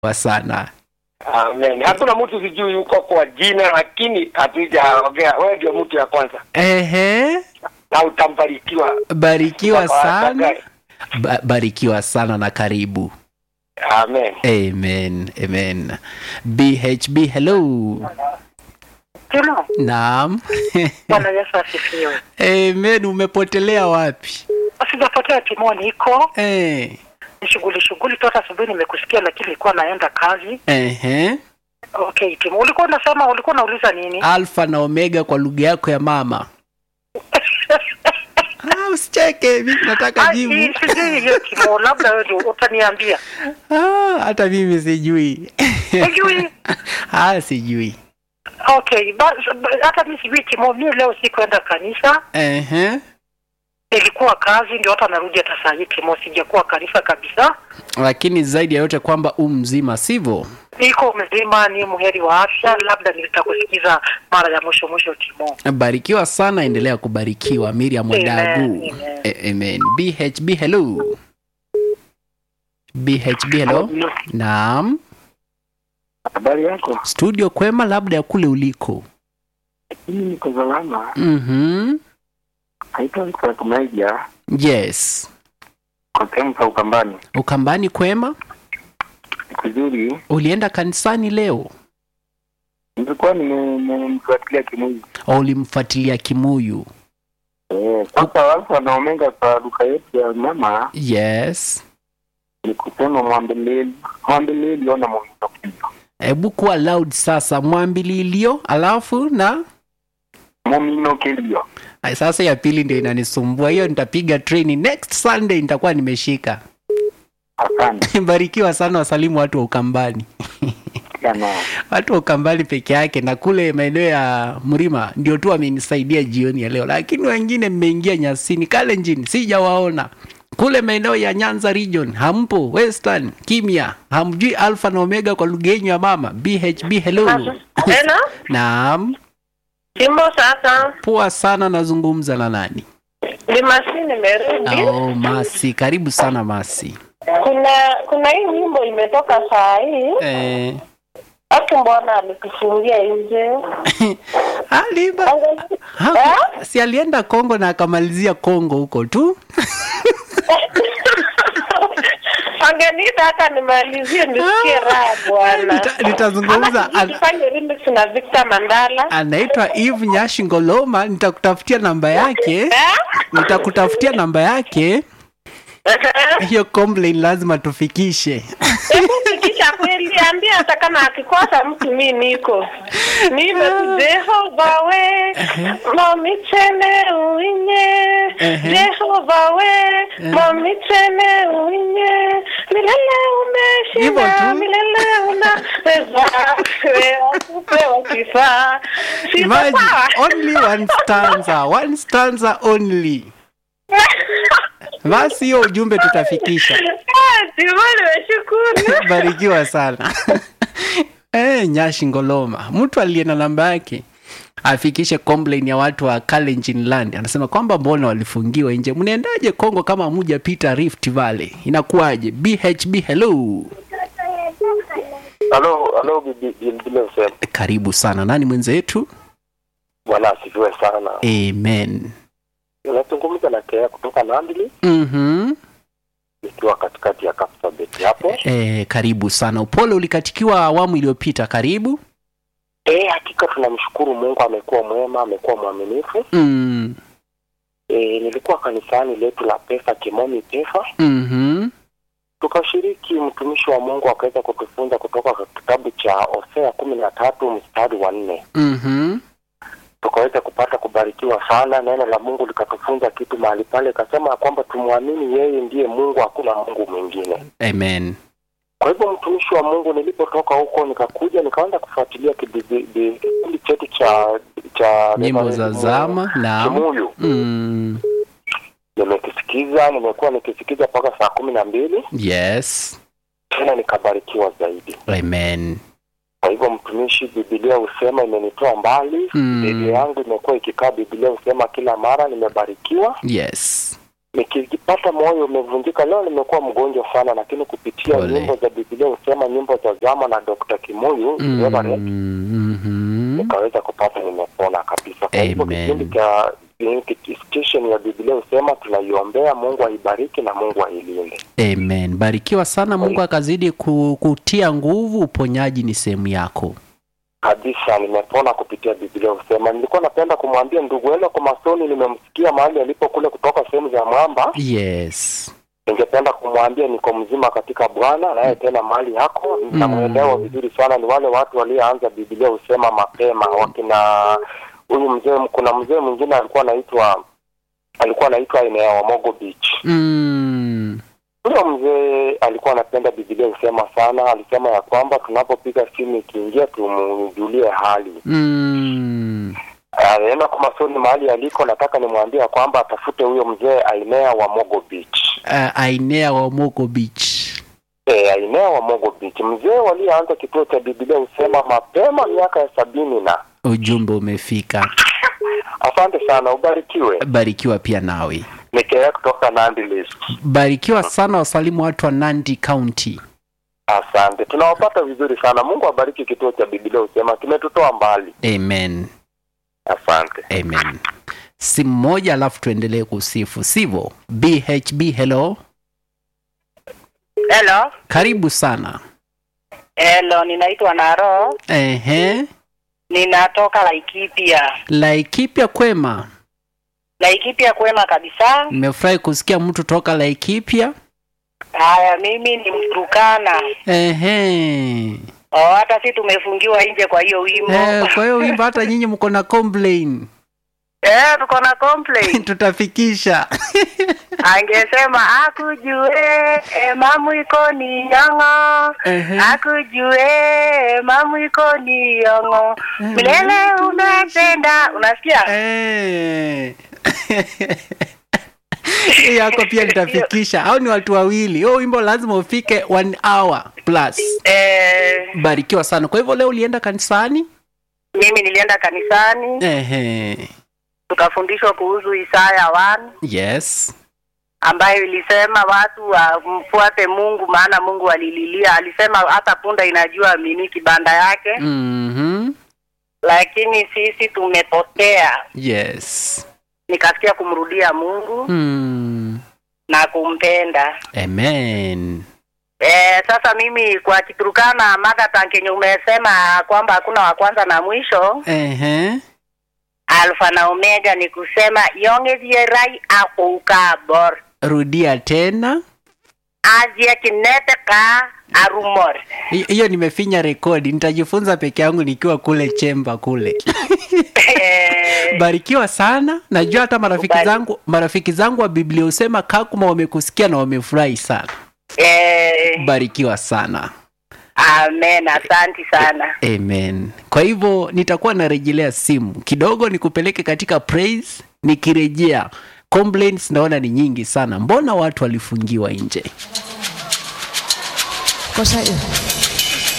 Wa sana. Amen. Hakuna mtu sijui yuko kwa jina, lakini hatujaongea. Wewe ndio mtu ya kwanza, Ehe. na utambarikiwa. Barikiwa Baba sana. atakaye. Ba barikiwa sana na karibu. Amen. Amen. Amen. BHB hello. Timo, Naam. Bwana Yesu asifiwe. Amen. Umepotelea wapi? Sijapotea Timo, niko Eh. ni shughuli shughuli tu. Hata asubuhi nimekusikia, lakini nilikuwa naenda kazi. Ehe. Okay Timo, ulikuwa unasema, ulikuwa unauliza nini? Alfa na Omega kwa lugha yako ya mama. Ah, usicheke, mimi nataka Ai, jibu. Sijui hiyo Timo, labda wewe ndio utaniambia. Ah, hata mimi sijui. Sijui. ah, sijui. Okay, bas- ba- hata mimi sijui Timo. Mimi leo sikuenda kanisa, Ehe. nilikuwa kazi, ndio hata narudi hata saa hii Timo, sijakuwa kanisa kabisa. Lakini zaidi ya yote kwamba u mzima, sivyo? Niko mzima, ni muheri wa afya, labda nitakusikiza mara ya mwisho mwisho Timo. Barikiwa sana, endelea kubarikiwa. Miriam Amen, Wadagu. amen. A- Amen. BHB hello. BHB hello. Naam. Habari yako? Studio kwema labda ya kule uliko. Mimi niko salama. Mhm. Naitwa Victor Kumeja Yes. kwa sehemu za Ukambani. Ukambani kwema? Kizuri, Ulienda kanisani leo? nilikuwa nimemfuatilia Kimuyu. Au ulimfuatilia Kimuyu? Eh, sasa Alfa na Omega kwa duka yetu ya mama Yes. ni kusema mwambeleli mwambeleli ona momino Hebu kuwa loud sasa, mwambililio alafu na momino kilio. Ay, sasa ya pili ndio inanisumbua hiyo. Nitapiga treni next Sunday, nitakuwa nimeshika. Asante Barikiwa sana, wasalimu watu wa Ukambani, sana. watu wa Ukambani peke yake, na kule maeneo ya Mlima ndio tu wamenisaidia jioni ya leo, lakini wengine mmeingia Nyasini, Kalenjin sijawaona. Kule maeneo ya Nyanza region hampo, Western kimya, hamjui Alpha na Omega kwa lugha yenyu ya mama. BHB hello. Hello, Naam, Simbo sasa. poa sana. Nazungumza na nani? Ni Masi nimerudi. Oh, Masi, karibu sana Masi. Kuna kuna hii nyimbo imetoka saa hii. Eh, Watu mbona alikufungia nje? aliba Angalia- ha, si alienda Kongo na akamalizia Kongo huko tu. Angeniita hata nimalizie nisikie raha bwana. Nita- nitazungumza Ama an- tufanye remix na Victor Mandala. anaitwa Eve Nyashi Ngoloma. Nitakutafutia namba yake, Eh? nitakutafutia namba yake. Hiyo complain lazima tufikishe. Hebu fikisha kweli, ambia hata kama akikosa mtu mi niko nime Jehova we momitene uinye Ehe. Jehova we momitene uinye milele Hivyo umeshinda tu. milele unaweza wewe upewa kifaa Siko Imagine, sawa? only one stanza, one stanza only. Basi hiyo ujumbe tutafikisha. Ah, Timo, nimeshukuru Barikiwa sana. Eh, Nyashi Ngoloma, mtu aliye na namba yake afikishe complain ya watu wa Kalenjin Land. Anasema kwamba mbona walifungiwa nje, mnaendaje Kongo kama hamujapita Rift Valley? Inakuwaje? BHB hello. Halo, halo bibi bibi Msema. Karibu sana. Nani mwenzetu? Bwana asifiwe sana. Amen. Unazungumza na Kea kutoka Nandili Mhm. nikiwa katikati ya Kapsabet hapo. Eh, karibu sana. Upole ulikatikiwa awamu iliyopita. Karibu. Eh, hakika tunamshukuru Mungu, amekuwa mwema, amekuwa mwaminifu. Mm. Eh, nilikuwa kanisani letu la pesa Kimomi Pefa, Mhm. tukashiriki, mtumishi wa Mungu akaweza kutufunza kutoka kwa kitabu cha Hosea kumi na tatu mstari wa nne Mhm. tukaweza kupata kubarikiwa sana. Neno la Mungu likatufunza kitu mahali pale, ikasema ya kwamba tumwamini yeye ndiye Mungu, hakuna Mungu mwingine. Amen. Kwa hivyo mtumishi wa Mungu, nilipotoka huko nikakuja nikaanza kufuatilia kipindi kipindi chetu cha cha Nyimbo za zama. Naam. Kimuyu. Mm. Nimekisikiza, nimekuwa nikisikiza mpaka saa kumi na mbili Yes. tena nikabarikiwa zaidi. Amen. Kwa hivyo mtumishi, Biblia husema imenitoa mbali Mm. Biblia yangu imekuwa ikikaa, Biblia husema kila mara nimebarikiwa. Yes. nikipata moyo umevunjika. Leo nimekuwa mgonjwa sana, lakini kupitia Pole. nyimbo za Biblia husema nyimbo za zama na Dr. Kimuyu Mm, Reverend, mhm. nikaweza kupata nimepona kabisa. Kwa hivyo Amen. kipindi cha hiki station ya Biblia husema tunaiombea, Mungu aibariki na Mungu ailinde. Amen. Barikiwa sana, Mungu akazidi ku- kutia nguvu. Uponyaji ni sehemu yako. kabisa nimepona kupitia Biblia husema. Nilikuwa napenda kumwambia ndugu Elo Komasoni, nimemsikia mahali alipo kule kutoka sehemu za mwamba. Yes. Ningependa kumwambia niko mzima katika Bwana, naye tena mahali hako namwelewa vizuri sana. Ni wale watu walioanza Biblia husema mapema, wakina huyu mzee. Kuna mzee mwingine alikuwa anaitwa alikuwa anaitwa Inea wa Mogo Beach. Mm. Huyo mzee alikuwa anapenda Biblia husema sana. Alisema ya kwamba tunapopiga simu ikiingia, tumjulie hali Mm. anaenda kwa masoni mahali aliko, nataka nimwambie ya kwamba atafute huyo mzee Ainea wa Mogo Beach. Uh, Ainea wa Mogo Beach. E, Ainea wa Mogo Beach, mzee walioanza kituo cha Biblia husema mapema miaka ya sabini na. Ujumbe umefika. Asante sana, ubarikiwe. Barikiwa pia nawe. Nikea kutoka Nandi List. Barikiwa sana, wasalimu watu wa Nandi County. Asante, tunawapata vizuri sana. Mungu abariki kituo cha Biblia husema, kimetutoa mbali. Amen. Asante. Amen. Simu moja alafu tuendelee kusifu, sivyo? BHB, hello, Hello. karibu sana. Hello, ninaitwa Naro. Ehe, Ninatoka Laikipia. Laikipia kwema. Laikipia kwema kabisa. Nimefurahi kusikia mtu toka Laikipia. Haya, mimi ni Mturukana. Ehe. Oh, hata si tumefungiwa nje kwa hiyo wimbo. Eh, kwa hiyo wimbo hata nyinyi mko na complain. Eh, tuko na complaint. Tutafikisha. Angesema akujue e, mamu iko ni yongo. Ehe. Akujue mamu iko ni yongo. Milele umependa. Unasikia? Eh. Hii yako pia litafikisha au ni watu wawili huo wimbo lazima ufike one hour plus Eh, barikiwa sana kwa hivyo leo ulienda kanisani mimi nilienda kanisani Ehe. tukafundishwa kuhusu Isaya 1 yes ambayo ilisema watu wamfuate Mungu maana Mungu alililia. Alisema hata punda inajua mimi kibanda yake, mm-hmm. lakini sisi tumepotea. yes Nikasikia kumrudia Mungu mm. na kumpenda. amen E, sasa mimi kwa Kiturukana mother kenye umesema kwamba hakuna wa kwanza na mwisho, Ehe. alfa na omega ni kusema yongethierai akuukabor rudia tena azie kinete ka arumor Hi- hiyo nimefinya rekodi nitajifunza peke yangu nikiwa kule chemba kule Eh, barikiwa sana najua hata marafiki Kubali. zangu marafiki zangu wa biblia husema kakuma wamekusikia na wamefurahi sana eh, barikiwa sana amen asanti sana amen kwa hivyo nitakuwa narejelea simu kidogo nikupeleke katika praise nikirejea complaints naona ni nyingi sana mbona watu walifungiwa nje kosa hiyo